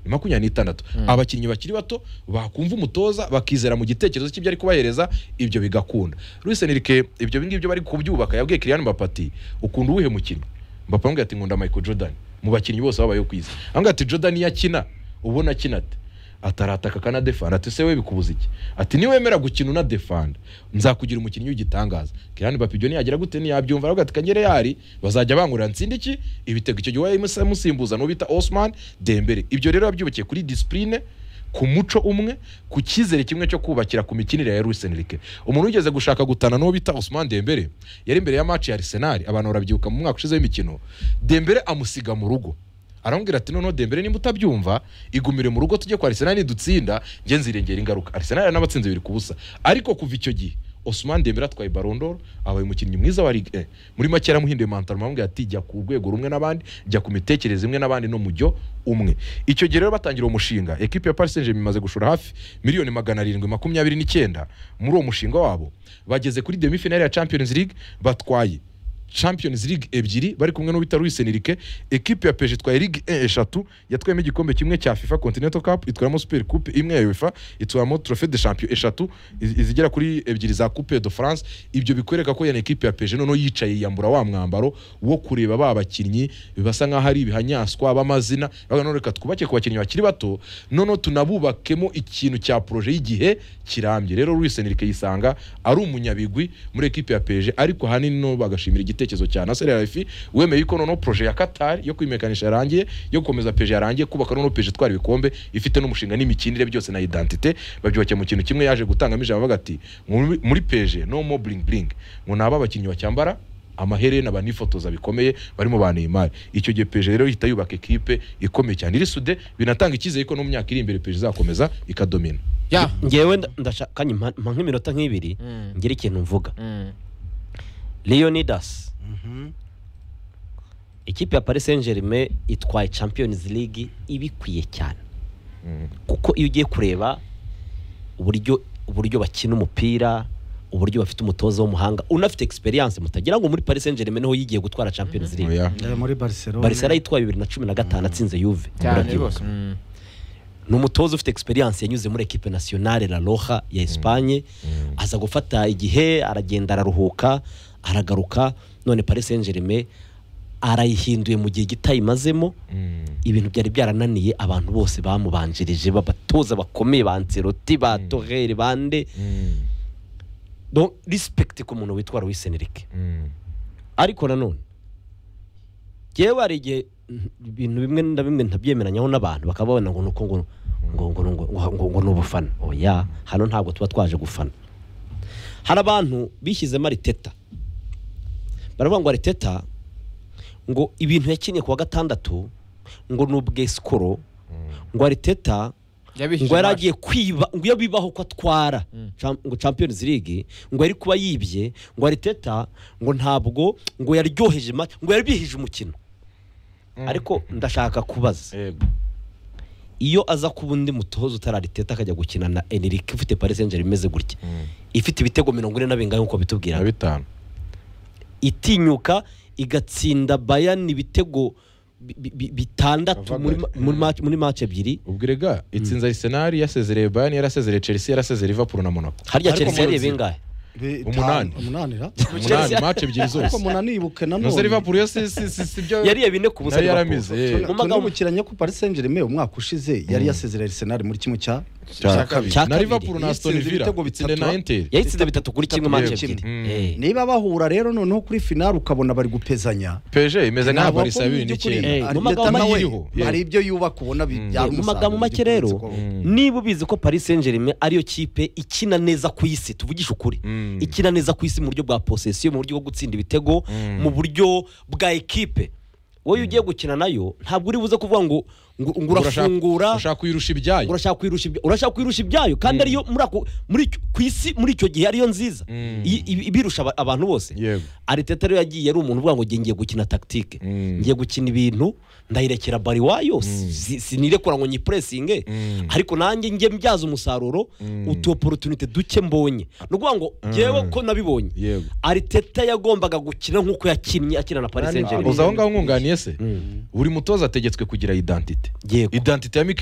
makumyabiri n'itandatu abakinnyi bakiri bato bakumva umutoza bakizera mu gitekerezo cy'ibyo ari kubahereza ibyo bigakunda Luis Enrique ibyo ngibyo bari kubyubaka yabwiye Kylian Mbappe ati ukunda uwuhe mukino Mbappe aramubwira ati nkunda Michael Jordan mu bakinnyi bose babayeho ku isi aramubwira ati Jordan iyo akina ubona akina ate atarataka akanadefanda ati se we bikubuza iki ati niwemera gukina unadefanda nzakugira umukinnyi w'igitangaza kirani bapi ibyo ntiyagira gute ntiyabyumva aravuga ati kanyere yari bazajya bangurira nsinde iki ibitego icyo gihe wamusa- musimbuza n'uwo bita Osman Dembele ibyo rero babyubakiye kuri disipurine ku muco umwe ku cyizere kimwe cyo kubakira ku mikinire ya Luis Enrique umuntu wigeze gushaka gutana n'uwo bita Osman Dembele yari imbere ya match ya Arsenal abantu barabyibuka mu mwaka ushize w'imikino Dembele amusiga mu rugo aramubwira ati noneho dembere nimba utabyumva igumire mu rugo tujye kwa arisenali nidutsinda njye nzirengera ingaruka arisenali yanabatsinze biri ku busa ariko kuva icyo gihe Osman Dembele atwaye barondoro abaye umukinnyi mwiza wa Ligue 1 muri make yaramuhinduye mantaro aramubwira ati jya ku rwego rumwe n'abandi jya ku mitekerereze imwe n'abandi no mu jyo umwe icyo gihe rero batangira uwo mushinga ekipi ya Paris Saint-Germain imaze gushora hafi miliyoni magana arindwi makumyabiri n'icyenda muri uwo mushinga wabo bageze kuri demi finale ya Champions League batwaye champions league ebyiri bari kumwe n'uwita Luis Enrique ekipe ya peje itwaye ligue 1 eshatu yatwayemo igikombe kimwe cya fifa continental cup itwaramo super coupe imwe ya uefa itwaramo trophée de champion eshatu iz- izigera kuri ebyiri za coupe de france ibyo bikwereka ko yana ekipe ya peje noneho yicaye yiyambura wa mwambaro wo kureba ba bakinnyi basa nkaho ari ibihanyaswa b'amazina bavuga none reka twubake ku bakinnyi bakiri bato noneho tunabubakemo ikintu cya proje y'igihe kirambye rero Luis Enrique yisanga ari umunyabigwi muri ekipe ya peje ariko ahanini no bagashimira igitekerezo cya Nasser Al-Khelaifi wemeye yuko noneho proje ya Qatar yo kwimekanisha yarangiye yo gukomeza peje yarangiye kubaka noneho peje itwara ibikombe ifite n'umushinga n'imikinire byose na identité babyubakiye mu kintu kimwe yaje gutangamo ijambo avuga ati "Muri- muri peje no more bling bling ngo ni abakinnyi bacyambara amaherena banifotoza bikomeye barimo ba Neymar icyo gihe peje rero ihita yubaka ekipe ikomeye cyane iri sude binatanga icyizere ko no mu myaka iri imbere peje izakomeza ikadomina ya ngewe nda- ndashaka kanya mpa mpa nk'iminota nk'ibiri Mm. ngira ikintu mvuga Mm. leonidas ikipe ya paris saint germain itwaye champions league ibikwiye cyane Mm. kuko iyo ugiye kureba uburyo uburyo bakina umupira uburyo bafite umutoza w'umuhanga unafite experience mutagira ngo muri paris saint germain niho yigiye gutwara champions league Oya. Eh, muri Barcelona barisera yitwaye bibiri na cumi na gatanu atsinze yuve cyane Urabyibuka. rwose Mm. ni umutoza ufite experience yanyuze muri equipe nationale la roja ya Espagne aza gufata igihe aragenda araruhuka aragaruka none Paris Saint-Germain arayihinduye mu gihe gito ayimazemo Mm. ibintu byari byarananiye abantu bose bamubanjirije babatoza bakomeye ba Ancelotti ba Torreira bande Mm. donc respect ku muntu witwa Luis Enrique Mm. ariko nanone ngewe hari igihe mm, ibintu bimwe na bimwe ntabyemeranyaho n'abantu bakaba babona ngo ni uko ngo ngo ngo ngo ngo ngo ngo ni ubufana oya hano ntabwo tuba twaje gufana hari abantu bishyizemo ariteta baravuga ngo ariteta ngo ibintu yakinnye ku wa gatandatu ngo ni ubwesikoro ngo ariteta Yabishyuye ngo yari abasha. agiye kwiba ngo iyo bibaho ko atwara Cham- ngo champions league ngo yari kuba yibye ngo ariteta ngo ntabwo ngo yaryoheje match ngo yari bihije umukino ariko ndashaka kubaza Yego. iyo aza kuba undi mutoza utari ariteta akajya gukina na enrique ufite paris saint germain imeze gutya ifite ibitego mirongo ine na bingahe nk'uko bitubwira na bitanu itinyuka igatsinda bayani ibitego bi- bi- bi- bitandatu muri ma- muri match- muri match ebyiri ubwire ga itsinze Arsenal yasezereye Bayern yarasezereye Chelsea yarasezereye Liverpool na Monaco harya Ariko chelsea yari munsi- bingahe bitanu- umunani. umunani ra umunani match ebyiri ariko zose umunani yibuke nuze nanone Liverpool yo si si si si byo yariye bine ku busa yari Liverpool. yaramize Tuna- eh. Mu magambo- tunibukiranye ko Paris Saint Germain umwaka ushize yari yasezereye Arsenal muri kimwe cya cya kabiri cya na kabiri. Liverpool na Aston Yatsinze Villa ibitego itsinde bitatu, na Inter yayitsinze bitatu kuri kimwe Bitatu match kuri ebyiri kimwe. Eh. niba bahura rero noneho kuri finale ukabona bari gupezanya PSG imeze nka Ntabwo Barca ya akomeye bibiri by'ukuri. n'icyenda Eh, Arteta mu magambo nawe ayiriho, yeah. hari ibyo yubaka ubona bi- byari mu umusaruro magambo make rero by'ukuri. niba ubizi ko paris saint germain ariyo kipe ikina neza ku isi tuvugishe ukuri Mm. ikina neza ku isi mu buryo bwa posesiyo mu buryo bwo gutsinda ibitego Mm. mu buryo bwa ekipe wowe iyo ugiye gukina nayo ntabwo uri buze kuvuga ngo ngo ngo Urashaka- urafungura ushaka kuyirusha ibyayo ngo urashaka kwirusha ibya- urashaka kwirusha ibyayo kandi ariyo muri ako muri icyo- ku isi muri icyo gihe ariyo nziza Mm. I- i- ibirusha aba- abantu bose yego ariteta rero yagiye ari umuntu uvuga ngo ngiye ngiye gukina tagitike Mm. ngiye gukina ibintu ndayirekera bari wayo si- si- sinirekura ngo nyipuresinge Mm. ariko nanjye njye mbyaza umusaruro utuoportunite duke mbonye ni ukuvuga ngo ngewe ko nabibonye yego ariteta yagombaga gukina nk'uko yakinnye akina na paris saint uza germain aho ngaho nkunganiye se buri mutoza ategetswe kugira identite yego identite ya Mikel